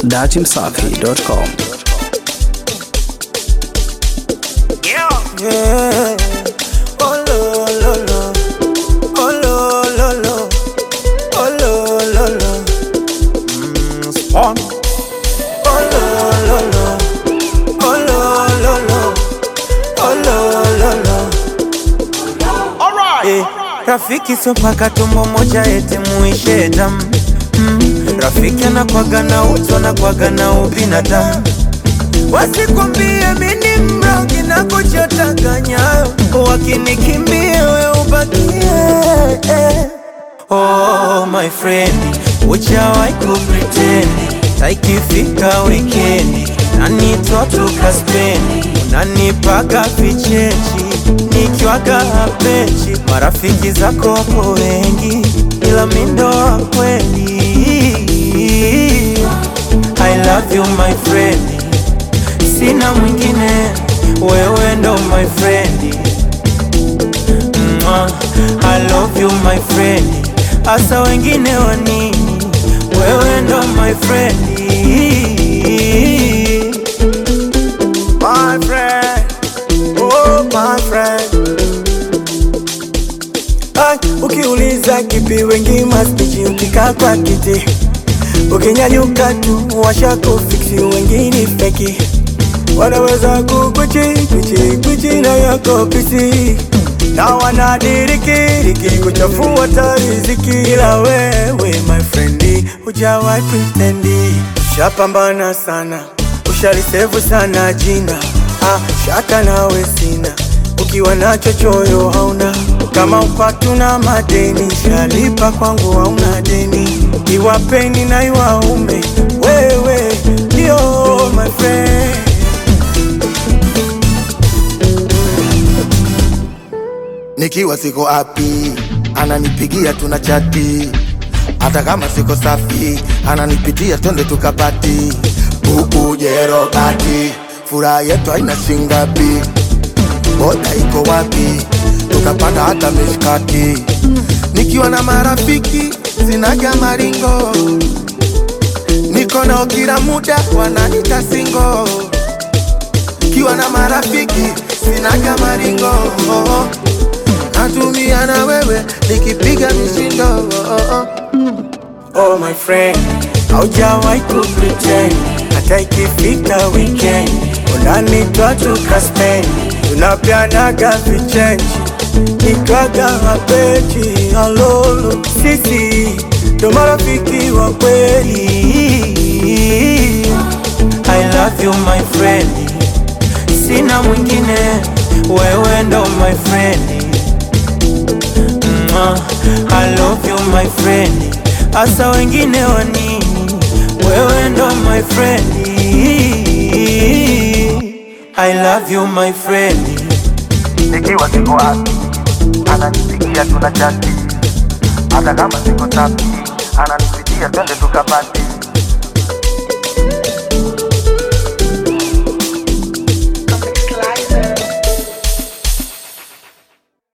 datimsafi.com. Yeah. Oh, lo, lo, lo. Oh, lo, lo, lo. Oh, lo, lo, lo. Mm, spawn. Oh, lo, lo, lo. Oh, lo, lo, lo. Oh, lo, lo, lo. Eh, rafiki sio paka tumbo moja eti muishe damu mm, rafiki anakwaga na utu anakwaga na ubinadamu wasikwambie mini mrogi na kuchotaka nyayo wakinikimbia we ubakie eh. Oh my friend, uchawai kupretendi taikifika wikendi nanitwa tukaspendi unanipaga vichechi nikiwaga hapechi marafiki zako wapo wengi ila mindo wa kweli I love you my friend sina mwingine, wewe ndo my friend. Mwah, I love you my friend, asa wengine wa nini? Wewe ndo my friend. My friend, oh my friend. Ay, ukiuliza kipi wengi maspichi ukikaa kwa kiti ukinyanyuka tu washakufiksi wengine feki wanaweza kukuchi kuchi kuchi na yako pisi na wanadirikiriki kuchafua tariziki, ila wewe my friend hujawahi pretendi, ushapambana sana, ushalisevu sana jina ah, shaka nawe sina ukiwa nacho choyo hauna kama upatu na madeni shalipa kwangu hauna deni iwapeni na iwaume wewe ndio my friend nikiwa siko happy ananipigia tuna chati hata kama siko safi ananipitia twende tukapati buku jerobati furaha yetu haina shingapi boda iko wapi tukapanda hata mishkati nikiwa na marafiki sinaga maringo niko nao kila muda wananita singo kiwa na marafiki sinaga maringo natumia na wewe nikipiga mishindo Oh my friend, haujawahi kupretend hata ikifika weekend unanitwa tukaspend, tunapeanaga vichenji ikwaga mapechi alolo, sisi ndo marafiki wa kweli. I love you my friend, sina mwingine, wewe ndo my friend. Mwah, I love you my friend, asa wengine wa nini? Wewe ndo my friend. I love you my friend. nikiwa siko wapi ananipigia tuna chati hata kama siko safi ananipigia twende tukapati